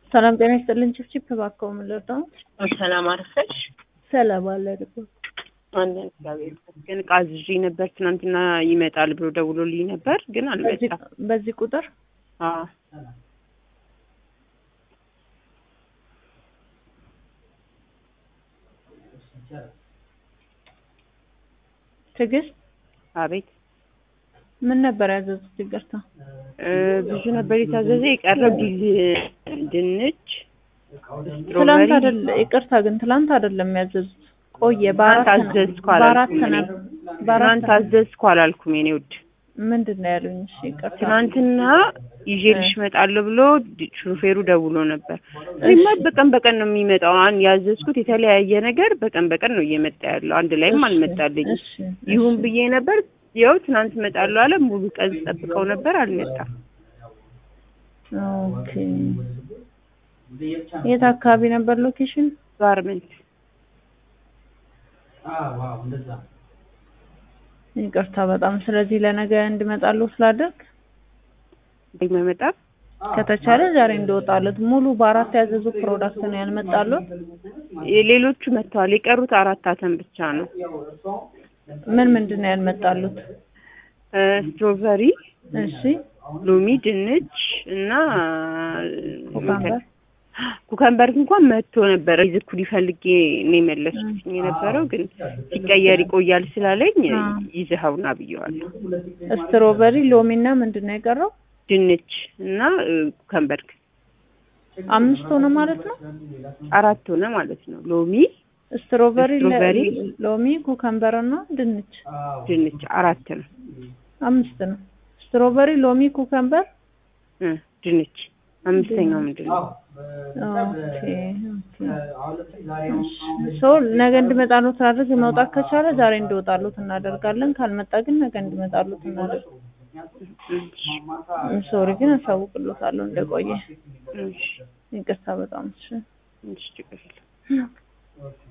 ሰላም ጤና ይስጥልን። ችፍችፍ እባክዎ ምን ልርዳው? ሰላም አረፈሽ? ሰላም አለ ደግሞ አንደን እግዚአብሔር ይመስገን። ዕቃ አዝዤ ነበር ትናንትና ይመጣል ብሎ ደውሎልኝ ነበር፣ ግን አልመጣም። በዚህ ቁጥር አዎ ትዕግስት አቤት ምን ነበር ያዘዙት? ይቅርታ እ ብዙ ነበር የታዘዘ የቀረው ዲል ድንች፣ ትላንት ስትሮበሪ አይደለ? ይቅርታ ግን ትላንት አይደለም ያዘዙት፣ ቆየ። በአራት ትናንት ነው አዘዝኩ በአራት አላልኩም እኔ። ነው በአራት ትናንት አዘዝኩ አላልኩም የኔ ውድ። ምንድን ነው ያሉኝ? እሺ ይቅርታ። ትናንትና ይዤልሽ እመጣለሁ ብሎ ድ- ሹፌሩ ደውሎ ነበር። እኔማ በቀን በቀን ነው የሚመጣው። አን ያዘዝኩት የተለያየ ነገር በቀን በቀን ነው እየመጣ ያለው። አንድ ላይም እሺ፣ አልመጣልኝ። እሺ፣ ይሁን እሺ። ብዬ ነበር። ያው ትናንት እመጣለሁ አለ። ሙሉ ቀን ጠብቀው ነበር፣ አልመጣም። ኦኬ። የት አካባቢ ነበር ሎኬሽን? ጋርመንት ይቅርታ በጣም ስለዚህ ለነገ እንድመጣለሁ ስላደርግ መመጣም ከተቻለ ዛሬ እንደወጣለት ሙሉ በአራት ያዘዙ ፕሮዳክት ነው ያልመጣሉት። ሌሎቹ መጥተዋል። የቀሩት አራት አተም ብቻ ነው። ምን ምንድን ነው ያልመጣሉት? እ ስትሮበሪ፣ እሺ ሎሚ፣ ድንች እና ኩካምበር? ኩከምበር እንኳን መጥቶ ነበረ። ይዝኩ ፈልጌ ነው የመለስኩት የነበረው ግን ሲቀየር ይቆያል ስላለኝ አ። ይዘኸውና ብየዋለሁ። ስትሮበሪ፣ ሎሚ እና ምንድን ነው የቀረው? ድንች እና እ፣ ኩከምበር አምስት ሆነ ማለት ነው። አራት ሆነ ማለት ነው። ሎሚ፣ ስትሮበሪ፣ ለ- ስትሮበሪ፣ ሎሚ፣ ኩከምበር እና ድንች ድንች አራት ነው። አምስት ነው። ስትሮበሪ፣ ሎሚ፣ ኩከምበር እ፣ ድንች አምስተኛው ምንድን ነው? ኦኬ ኦኬ። ሶ ነገ እንድመጣሉት ስላደርግ መውጣት ከቻለ ዛሬ እንዲወጣሉት እናደርጋለን። ካልመጣ ግን ነገ እንድመጣሉት እናደርግ። እሺ፣ ሶሪ ግን አሳውቅሎታለሁ እንደቆየ። እሺ፣ ይቅርታ በጣም እሺ። እሺ፣ ችግር የለም።